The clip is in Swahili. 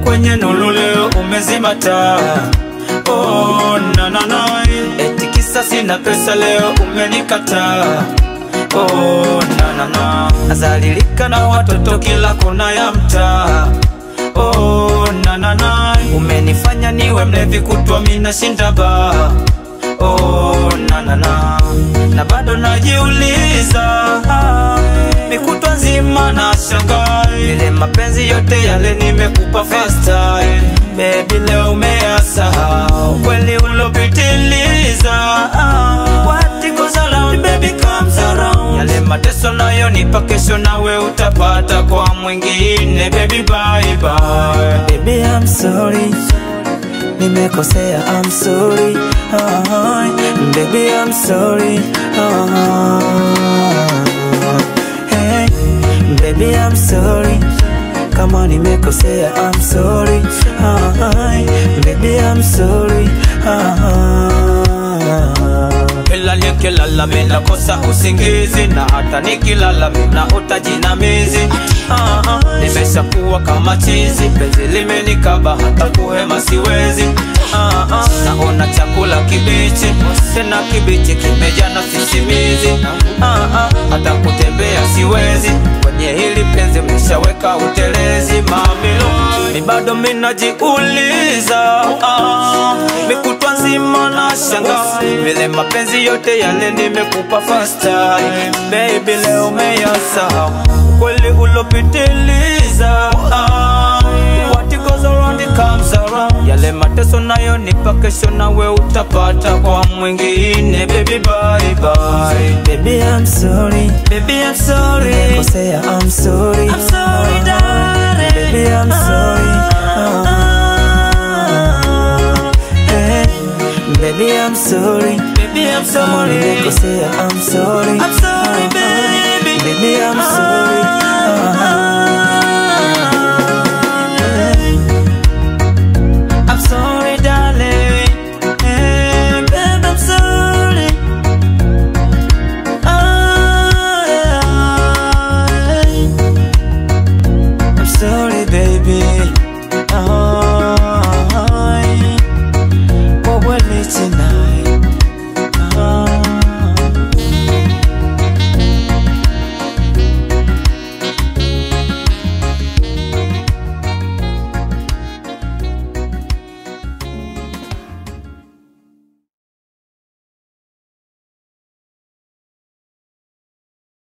kwenye nuru leo umezima taa oh, na, na, na. eti kisa sina pesa leo umenikataa oh, na, na, na. nazalilika na watoto kila kona ya mtaa oh, na, na, na. umenifanya niwe mlevi kutwa mina shinda baa oh, na, na, na. na bado najiuliza mikutwa nzima na shangaa vile mapenzi yote yale nimekupa first time baby leo umeyasahau kweli ulopitiliza what goes around baby comes around yale mateso nayo nipa kesho nawe utapata kwa mwingine baby bye bye Baby I'm sorry Nimekosea I'm sorry ah, Baby I'm sorry ah, hey, Baby I'm sorry Kama nimekosea I'm sorry ah, Baby I'm sorry ah, Kila nikilala mina kosa usingizi na hata nikilala mina utajinamizi ah, ah, nimeshakuwa kama chizi penzi limenikaba hata kuhema siwezi ah, ah, naona chakula kibichi tena kibichi kimejaa na sisimizi ah, ah, hata kutembea siwezi kwenye hili penzi mlishaweka utelezi mamilo mi bado minajiuliza ah, mikutwa nzima na shanga vile mapenzi yote yale nimekupa first time baby leo umeyasahau kweli ulopitiliza ah, what goes around it comes around yale mateso nayo nipa kesho nawe utapata kwa mwingine baby bye bye Baby I'm sorry baby I'm sorry Nimekosea I'm sorry I'm sorry darling Baby I'm sorry ah, hey, Baby I'm sorry baby I'm Kama sorry nimekosea I'm sorry I'm sorry baby Baby I'm sorry